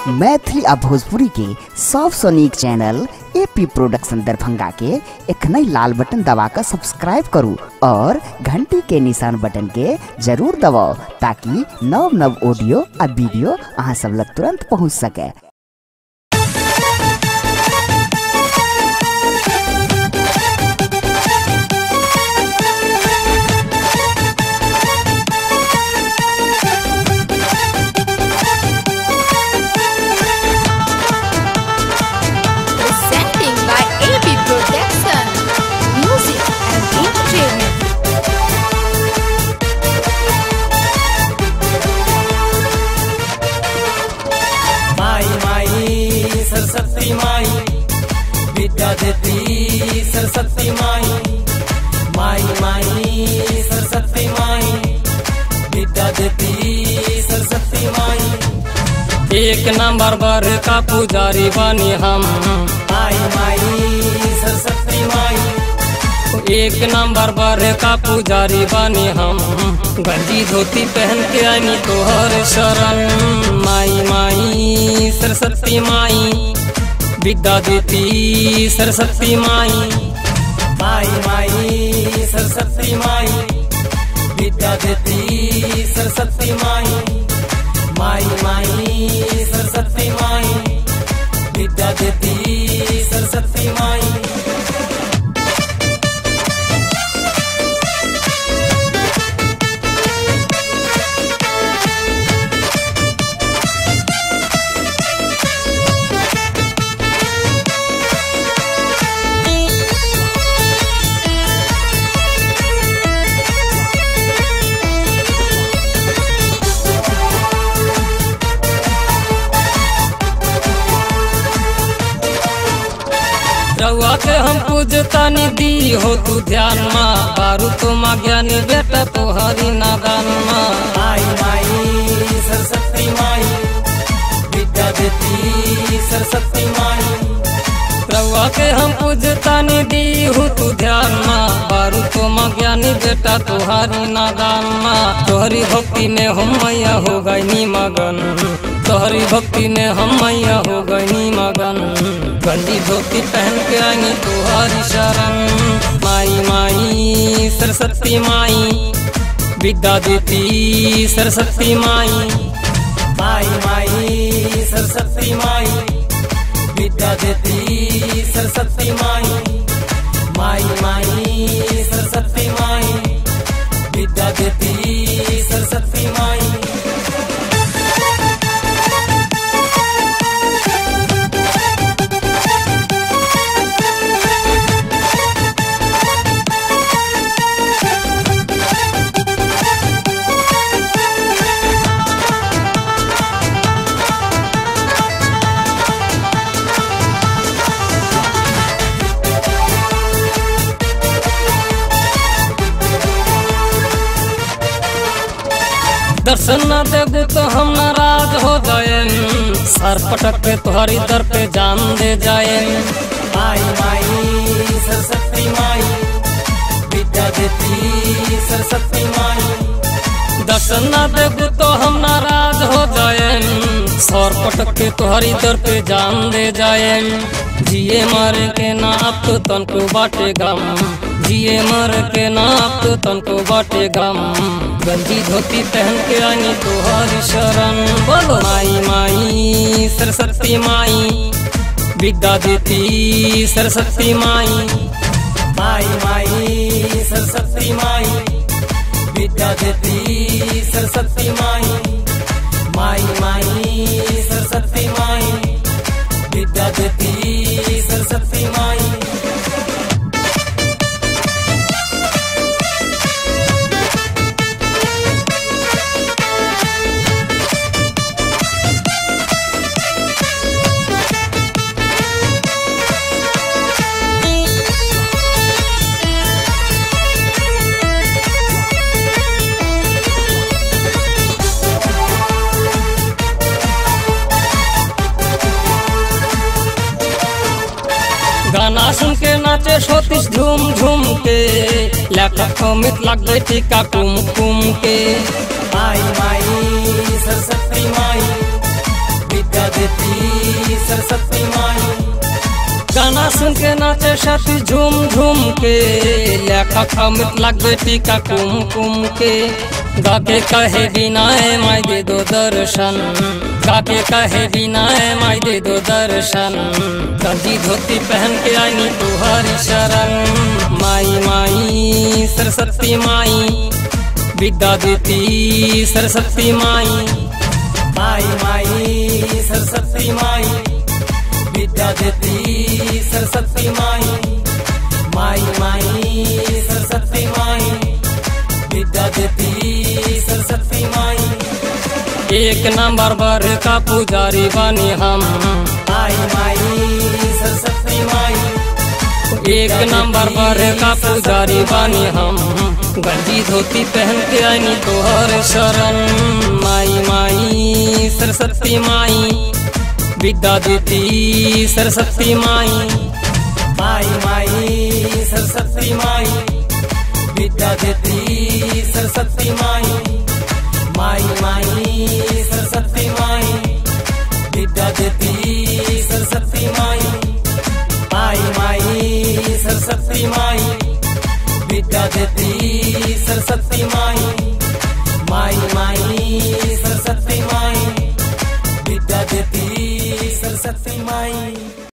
मैथिली आ भोजपुरी के सबसे नीक चैनल एपी प्रोडक्शन दरभंगा के एखनई लाल बटन दबाकर सब्सक्राइब करू और घंटी के निशान बटन के जरूर दबाओ ताकि नव नव ऑडियो आ वीडियो अहाँ सब लग तुरंत पहुंच सके Presenting by AB Protection. Music and entertainment. माई माई सरस्वती माई विद्या देती सरस्वती माई माई माई सरस्वती माई विद्या देती सरस्वती माई एक नंबर बर का पुजारी बनी हम माई माई सरस्वती माई एक नंबर पर का पुजारी बनी हम गंजी धोती पहन के आनी तोहर शरण माई माई सरस्वती माई विद्या देती सरस्वती माई माई माई सरस्वती माई विद्या देती सरस्वती माई माई माई सरस्वती माई विद्या देती सरस्वती माई रउआ के हम पूजता निधि हो तू ध्यान मा बारू तो माँ ज्ञानी बेटा तोहरी नादान मा माई माई सरस्वती माई विद्या देती सरस्वती माई रउआ के हम पूजता निधि हो तू ध्यान मा बारू तो माँ ज्ञानी बेटा तोहरी नादान मा तोहरी भक्ति में हम मैया हो गई मगन तोहरी भक्ति में हम मैया हो गई मगन गंदी धोती पहन के आई तुहारी शरण माई माई सरस्वती माई विद्या देती सरस्वती माई माई माई सरस्वती माई विद्या देती सरस्वती माई माई माई सरस्वती माई विद्या देती सरस्वती माई दर्शन न देबू तो हम नाराज हो जाए सर पटक के तुम्हारी दर पे जान दे जाए माई माई सरस्वती माई विद्या देती सरस्वती माई दर्शन न देबू तो हम नाराज हो जाए सर पटक के तुम्हारी दर पे जान दे जाए जिए मर के ना अब तो तनको बाटे गम जिए मर के ना अब तो तनको बाटे गम गंजी धोती पहन के आनी तुहारी शरण बोलो माई माई सरस्वती माई विद्या देती सरस्वती माई माई माई सरस्वती माई विद्या देती सरस्वती माई माई माई सरस्वती माई विद्या देती सरस्वती माई गाना सुन के नाचे सोतिस झूम झूम के लेखक अमित लग गई टीका कुम कुम के माई माई सरस्वती माई विद्या देती सुन के नाचे छठी झूम झूम के लेखा खमित लगे टीका कुम कुम के गाके कहे बिनाए माई दे दो दर्शन गाके कहे बिनाए माई दे दो दर्शन गंजी धोती पहन के आईनी तुहरी शरण माई माई सरस्वती माई विद्या देती सरस्वती माई माई माई सरस्वती माई विद्या देती सरस्वती माई माई माई सरस्वती माई विद्या देती सरस्वती माई एक नंबर बर का पुजारी बनी हम माई माई सरस्वती माई एक नंबर पर का पुजारी बानी हम गंजी धोती पहन के आईनी तोहर शरण माई माई सरस्वती माई विद्या देती सरस्वती माई माई माई सरस्वती माई विद्या देती सरस्वती माई माई माई सरस्वती माई विद्या देती सरस्वती माई माई माई सरस्वती माई विद्या देती सरस्वती माई माई माई सरस्वती माई विद्या देती सरस्वती माई